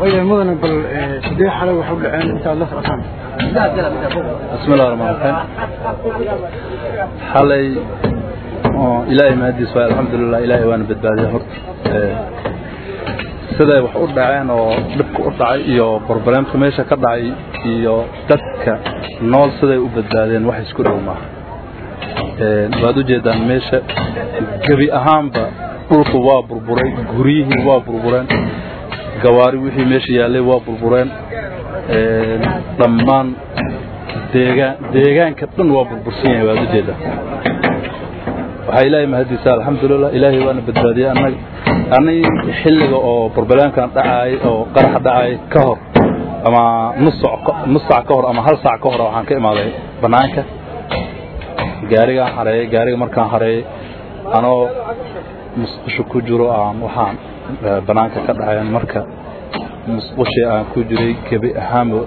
waya mudane bal sidee xalay wax u dhaceen intaad la socotaan bismillahi raxmaan raxiim xalay oo ilaahay mahadiis waay alxamdulilah ilaahay waana badbaadiyay horta siday wax u dhaceen oo dhibka u dhacay iyo broblemka meesha ka dhacay iyo dadka nool siday u badbaadeen wax isku dhow maaha waad ujeedaan meesha gebi ahaanba dhulku waa burburay guryihii waa burbureen gawaari wixii meesha yaallay waa burbureen dhammaan deegaan deegaanka dhan waa burbursan yahay waad ujeedaa waxaa ilaahay mahadiisa alxamdulilah ilaahay waana badbaadiyey annaga ani xilliga oo burbalaankan dhacaayay oo qaraxa dhacaayay ka hor ama nus nus sac ka hor ama hal sac ka hor waxaan ka imaaday bannaanka gaarigaan hareeyey gaariga markaan hareeyey anoo musqusho ku jiro aan waxaan bannaanka ka dhacayan marka musqushii aan ku jiray gebi ahaanba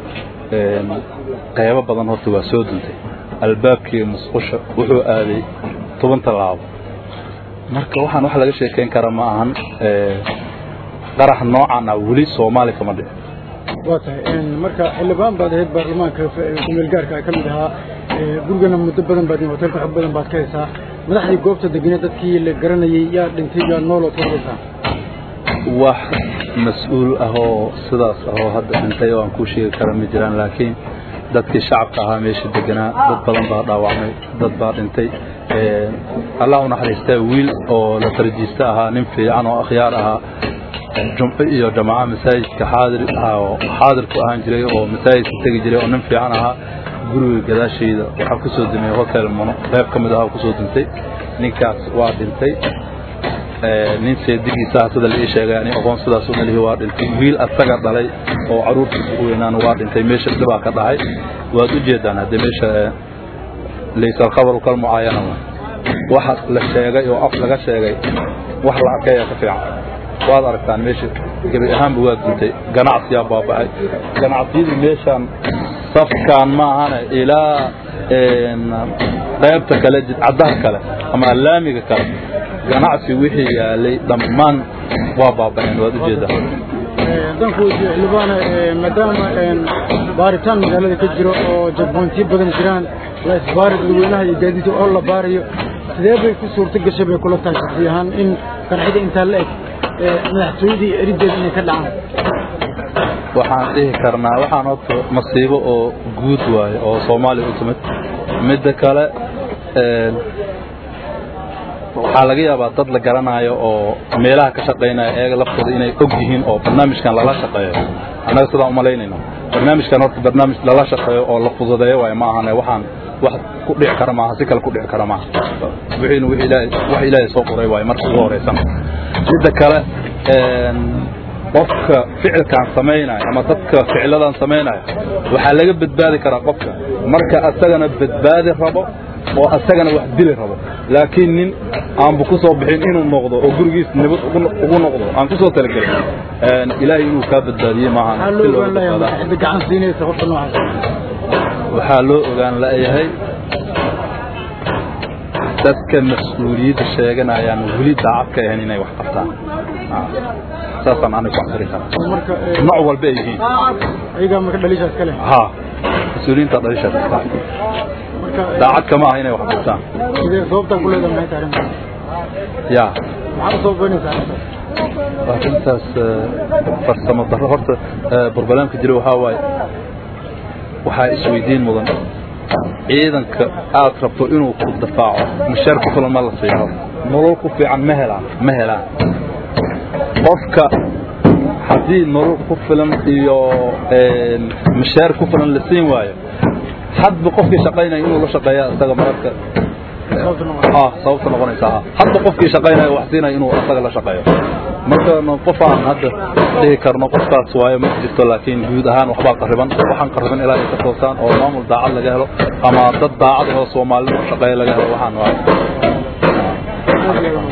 qaybo badan horta waa soo duntay albaabkii musqusha wuxuu aaday toban tallaabo marka waxaan wax laga sheekayn kara ma ahan qarax noocan ah weli soomaali kama dhicin waa tahay marka xildhibaan baad ahayd baarlamaanka kumeel gaarka ka mid ahaa gurigana muddo badan baad hoteelka xog badan baad ka haysaa madaxdii goobta degane dadkii la garanayay yaa dhintay yaa nooloo toobaysaa wax mas-uul ah oo sidaas ahoo hadda dhintay oo aan kuu sheegi kara ma jiraan laakiin dadkii shacabka ahaa meesha deganaa dad badan baa dhaawacmay dad baa dhintay allah u naxariistaa wiil oo la tarjiista ahaa nin fiican oo akhyaar ahaa jumco iyo jamaca masaajidka xaadir oo xaadirku ahaan jiray oo masaajidka tegi jiray oo nin fiican ahaa guriga gadaashayda waxaa ku soo dumay hotel mono qayb ka mid ahaa ku soo duntay ninkaas waa dhintay nin seedigiisa sida la ii sheegay ani aqoon sidaas u malihi waa dhintay wiil asaga dhalay oo caruurtiisa u weynaan waa dhintay meesha dhibaa ka dhacay waad u jeedaan haddee meesha laysa alkhabaru kalmucaayana waxa la sheegay oo af laga sheegay wax la arkay ayaa ka fiican waad aragtaan meesha gebi ahaanba waa duntay ganacsiyaa baaba'ay ganacsiyadii meeshaan safkaan ma ahane ilaa qaybta kale jidcadaha kale ama allaamiga kale ganacsi wixii yaalay dhammaan waa baaba'een waad ujeedaa haddaan ku weydiiyo xildhibaane maadaama baaritaan magaalada ka jiro oo jadboontiyo badan jiraan la isbaari dadweynaha iyo gaadiidka oo la baarayo sidee bay ku suurto gashay bay kula tahay shaksi ahaan in qarxida intaa la eg madaxtooyadii erideeda inay ka dhacaan waxaan dhihi karnaa waxaan horta masiibo oo guud waaye oo soomaaliya u timid midda kale waxaa laga yaabaa dad la garanaayo oo meelaha ka shaqaynaya eega laftooda inay og yihiin oo barnaamijkan lala shaqeeyo annaga sidaan umalaynayno barnaamijkan horta barnaamij lala shaqeeyo oo la fududeeyo waaye ma ahane waxaan wax ku dhici kara maaha si kale ku dhici kara maaha wixiina wix ilaahay wax ilaahay soo qoray waaye marka ugu horeysan midda kale qofka ficilkaan samaynaya ama dadka ficiladan samaynaya waxaa laga badbaadi karaa qofka marka asagana badbaadi rabo oo asagana wax dili rabo laakiin nin aanbu ku soo bixin inuu noqdo oo gurigiis nabad ugu noqdo aan ku soo talagelin ilaahay inuu kaa badbaadiye maahan waxaa loo ogaan la'yahay dadka mas-uuliyadda sheeganayaan weli daacad ka ahayn inay wax qabtaan saasaan aniga ku cabiri karaa nooc walba ay yihiin ayagaa marka dhaliishaas kale ha mas-uuliyiinta dhalishaas kale daacad kama aha inay wax qabtaan sidee sababtaa ku leedahay maxay tahay arrintaas ya maxaad u sababaynaysaa arrintaas arrintaas farsamo darro horta burbalaamka jira waxaa waaye waxaa isweydiin mudan ciidanka aad rabto inuu ku dafaaco mushaar ku filan ma la siiyo nolol ku fiican ma helaan ma helaan qofka haddii nolol ku filan iyo mushaar ku filan la siin waayo hadba qofkii shaqaynaya inuu la shaqeeya isaga mararka sababta noqonaysa hadba qofkii shaqaynaya wax siinaya inuu asaga la shaqeeyo marka qof aan hadda dhihi karno qofkaas waayo ma jirto laakiin guud ahaan waxbaa qariban waxaan qariban ilaa ay ka toosaan oo maamul daacad laga helo ama dad daacad oo soomaalida u shaqeeya laga helo waxaan waayo